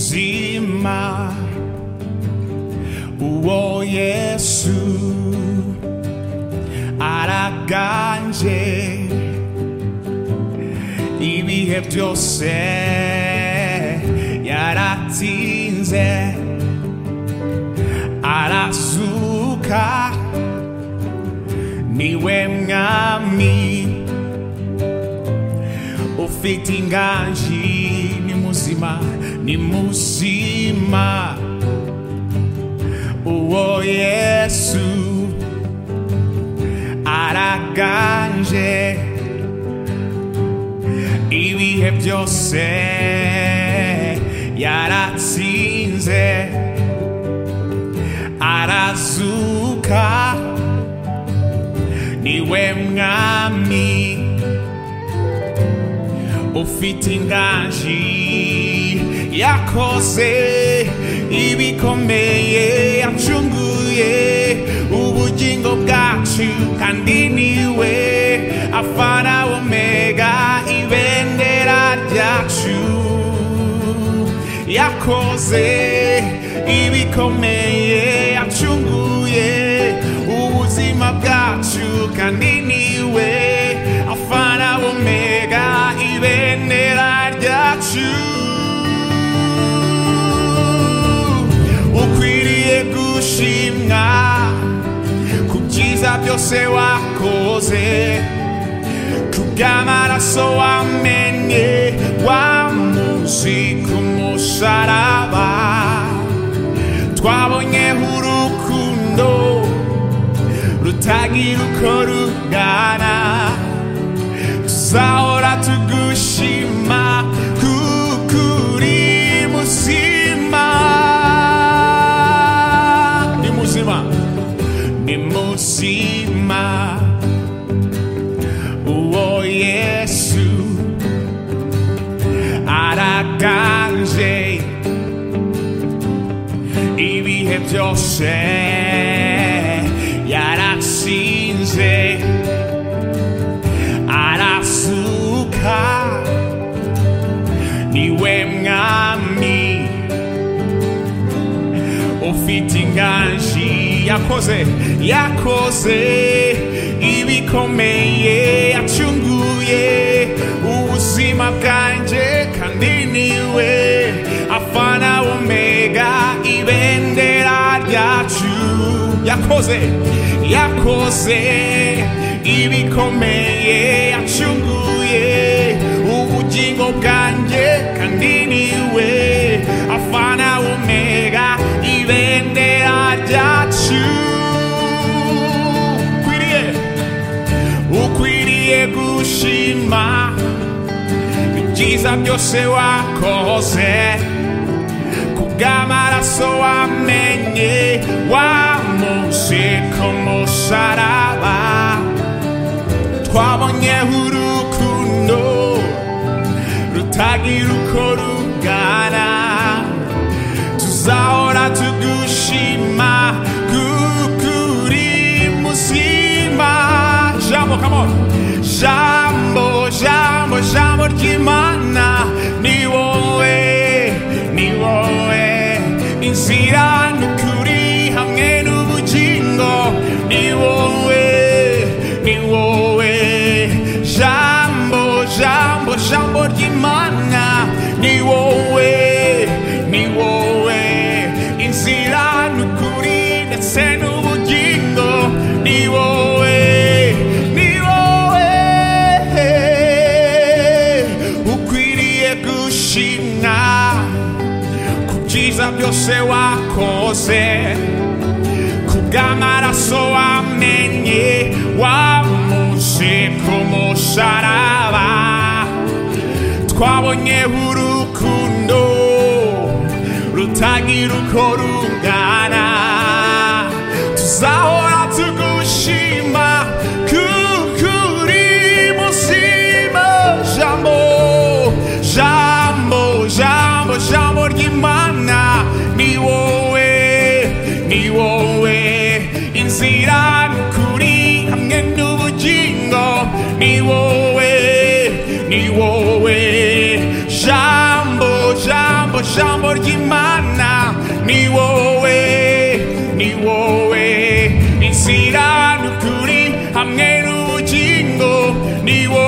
Nimuzima uwo Yesu araganje ibihe byose yaratinze arazuka niwe mwami ufite inganji ni muzima ni muzima uwo yesu araganje ibihe byose yaratsinze arazuka niwe mwami ufite inganji yakoze ibikomeye yacunguye ubugingo bwacu kandi niwe afana omega ibendera ryacu yakoze ibikomeye yacunguye ubuzima bwacu kandi niwe afana omega ibendera ryacu ukwiriye gushimwa ku byiza byose wakoze ku bw'amaraso wamenye wamuzi ku musaraba twabonyeho urukundo rutagira uko rungana tuzahora tugushima kuko uri muzima muzima ni muzima uwo yesu araganje ibihe byose yaratsinze arasuka niwe mwami ufite inganji yakoze yakoze ibikomeye yacunguye ubuzima bwanjye kandi niwe afana omega ibendera ryacu yakoze yakoze ibikomeye yacunguye ubugingo bwanjye kandi niwe afana omega ibendera ryacu ukwiriye ukwiriye gushima ibyiza byose wakoze ku bw'amaraso wamenye wamuze ku musaraba twabonyeho urukundo rutagira uko rugana tuzahora tugushima kuko uri muzima jambo come on jambo jambo jambo ry'imana ni wowe ni wowe inzira n'ukuri hamwe n'ubugingo ni wowe ni wowe jambo jambo jambo ry'imana ni wowe ni wowe inzira n'ukuri ndetse n'ubugingo ni wowe ni wowe ukwiriye gushimwa ku byiza byose wakoze ku bw'amaraso wamenye wamuze ku musaraba twabonyeho urukundo rutagira uko rungana tuzahora tugushima kuko uri muzima jambo jambo jambo 너니워에 니워에 잠보 잠보 잠버리기만 나 니워에 니워에 인시라 누구리 함께 누진고 니워